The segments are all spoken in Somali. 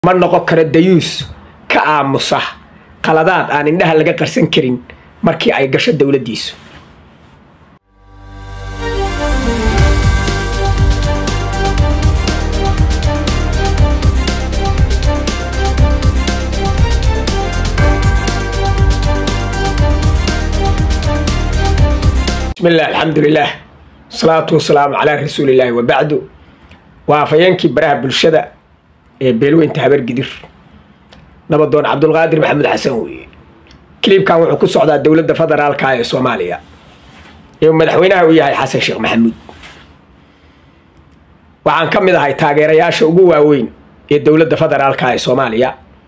ma noqon karo dayuus ka aamusa qaladaad aan indhaha laga qarsan karin markii ay gasho dowladdiisu bismillaah alxamdulilaah wasalaatu wasalaamu calaa rasuulillaahi wabacdu waa afhayeenkii baraha bulshada ee beelweynta habargidir nabadoon cabdulqaadir maxamed xasan weeye kilibkan wuxuu ku socdaa dowladda federaalka ee soomaaliya ee madaxweynaha uu yahay xasan sheekh maxamuud waxaan ka mid ahay taageerayaasha ugu waaweyn ee dowladda federaalka ee soomaaliya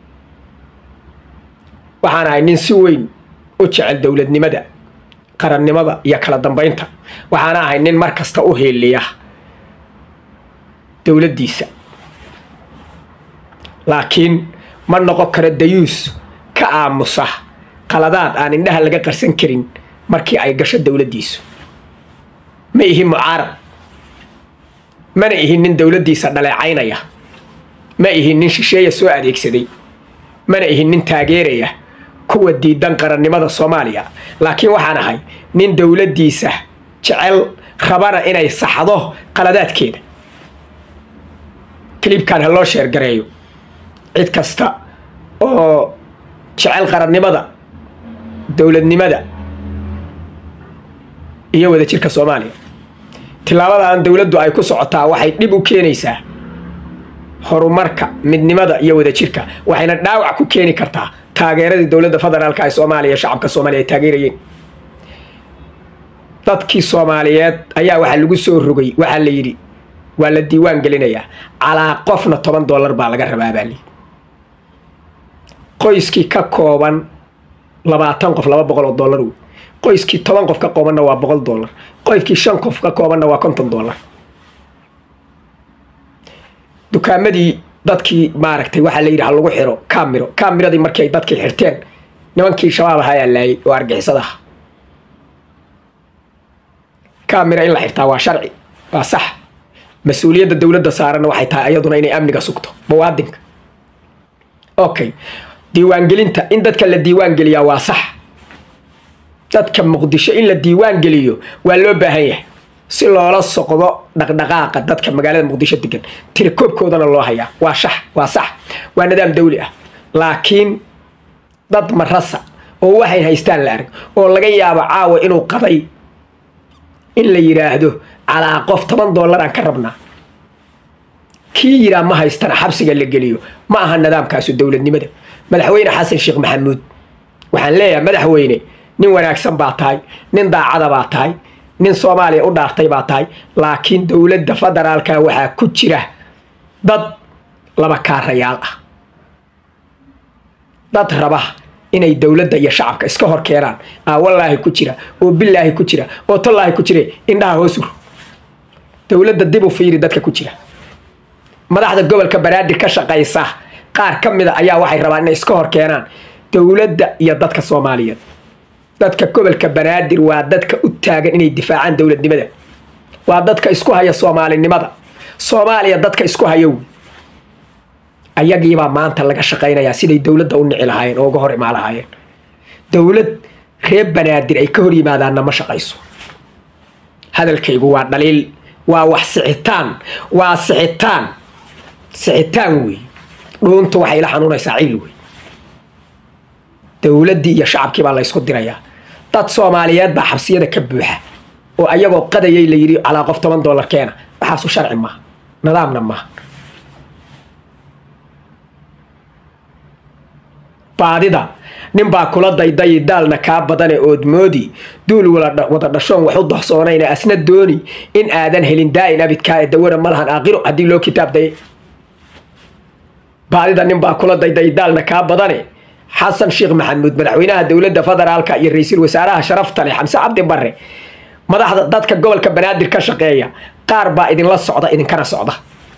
waxaan ahay nin si weyn u jecel dowladnimada qarannimada iyo kala dambeynta waxaana ahay nin mar kasta u heeliya dowladdiisa laakiin ma noqon karo dayuus ka aamusa qaladaad aan indhaha laga qarsan karin markii ay gasho dowladdiisu ma ihin mucaarad mana ihin nin dowladdiisa dhaleecaynaya ma ihin nin shisheeya soo adeegsaday mana ihin nin taageeraya kuwa diidan qarannimada soomaaliya laakiin waxaan ahay nin dowladdiisa jecel rabana inay saxdo qaladaadkeeda kilibkan ha loo sheergareeyo cid kasta oo jecel qarannimada dowladnimada iyo wadajirka soomaaliya tilaabadan dowladdu ay ku socotaa waxay dhib u keenaysaa horumarka midnimada iyo wadajirka waxayna dhaawac ku keeni kartaa taageeradii dowladda federaalka ee soomaaliya shacabka soomaaliya ay taageerayeen dadkii soomaaliyeed ayaa waxaa lagu soo rogay waxaa la yidhi waa la diiwaan gelinayaa calaa qofna toban dollar baa laga rabaa baa layidhi qoyskii ka kooban labaatan qof laba boqol oo dollar wey qoyskii toban qof ka koobanna waa boqol dollar qoyskii shan qof ka koobanna waa konton dollar dukaamadii dadkii maaragtay waxaa la yidhi ha lagu xiro camiro camiradii markii ay dadkii xirteen nimankii shabaab ahaa ayaa laayay oo argixisadaha camira in la xirtaa waa sharci waa sax mas-uuliyadda dowladda saaranna waxay tahay ayaduna inay amniga sugto muwaadinka okay diiwaangelinta in dadka la diiwaan geliyaa waa sax dadka muqdisho in la diiwaan geliyo waa loo baahan yahay si loola soqdo dhaqdhaqaaqa dadka magaalada muqdisho degan tirakoobkoodana loo hayaa waa shax waa sax waa nidaam dawli ah laakiin dad marasa oo waxay haystaan la arag oo laga yaabo caawa inuu qaday in la yidhaahdo calaa qof toban dollar aan ka rabnaa kii yiraa ma haystana xabsiga la geliyo ma aha nidaamkaasu dowladnimada madaxweyne xasan sheekh maxamuud waxaan leeyahay madaxweyne nin wanaagsan baa tahay nin daacada baa tahay nin soomaaliya u dhaartay baa tahay laakiin dowladda federaalka waxaa ku jira dad laba kaarayaal ah dad raba inay dowladda iyo shacabka iska hor keenaan aa wallaahi ku jira oo bilaahi ku jira oo tallaahi ku jire indhaha hoosur dowladda dib u fiiri dadka ku jira madaxda gobolka banaadir ka shaqaysa qaar ka mida ayaa waxay rabaan inay iska hor keenaan dowladda iyo dadka soomaaliyeed dadka gobolka banaadir waa dadka u taagan inay difaacaan dowladnimada waa dadka isku haya soomaalinimada soomaaliya dadka isku haya wey ayagiibaa maanta laga shaqaynayaa siday dowladda u nici lahaayeen oo uga hor imaa lahaayeen dowlad reer banaadir ay ka hor yimaadaanna ma shaqayso hadalkaygu waa dhaliil waa wax sixitaan waa sixitaan sixitaan wey dhuuntu waxay la xanuunaysaa ciil wey dowladdii iyo shacabkii baa la ysku dirayaa dad soomaaliyeed baa xabsiyada ka buuxa oo ayagoo qadayay la yidhi calaa qof toban dollar keena waxaasu sharci maaha nidaamna maaha baadida nin baa kula daydayi daalna kaa badane oodmoodi duul wada dhashoon wax u dohsoonayna asna dooni in aadan helin daa'in abidkaa ee dawana ma lahan aaqiro haddii loo kitaab daye baadida nin baa kula daydayi daalna kaa badane xasan sheekh maxamuud madaxweynaha dowladda federaalka iyo ra-iisul wasaaraha sharafta leh xamse cabdi barre madaxda dadka gobolka banaadir ka shaqeeya qaar baa idinla socda idinkana socda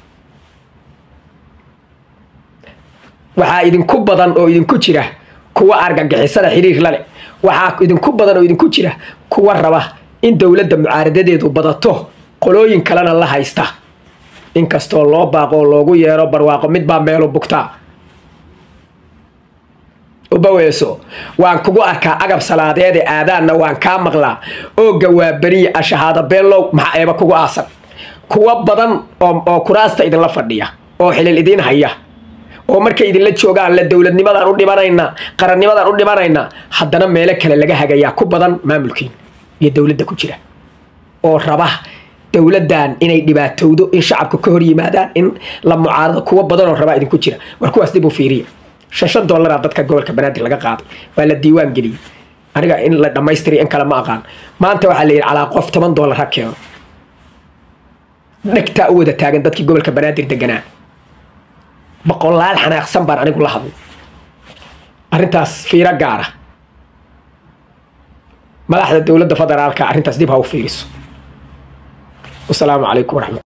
waxaa idinku badan oo idinku jira kuwa argagixisada xiriir lale waxaa idinku badan oo idinku jira kuwa raba in dowladda mucaaradadeedu badato qolooyin kalena la haysta inkastoo loo baaqo oo loogu yeero barwaaqo mid baa meelu bugtaa ubaweeso waan kugu arkaa agab salaadeede aadaanna waan kaa maqlaa ooga waa beriya ashahaada beelow maxaa eeba kugu aasan kuwa badan oo kuraasta idinla fadhiya oo xilil idiin haya oo markay idinla joogaan la dowladnimadaan u dhimanaynaa qarannimadaan u dhimanaynaa haddana meelo kale laga hagayaa ku badan maamulkiin iyo dowladda ku jira oo raba dowladdan inay dhibaatowdo in shacabka ka hor yimaadaan in la mucaarado kuwa badan oo rabaa idinku jira war kuwaas dib u fiiriya shan shan dollaraa dadka gobolka banaadir laga qaaday waa la diiwaan geliyey aniga in la dhammaystiriyo in kale ma aqaan maanta waxaa la yidhi calaa qof toban dollar ha keeno dhegtaa u wada taagan dadkii gobolka banaadir deganaa boqolaal xanaaqsan baan anigu la hadlay arrintaas fiiro gaara madaxda dowladda federaalka arrintaas dib ha u fiiriso wasalaamu calaykum waraxmat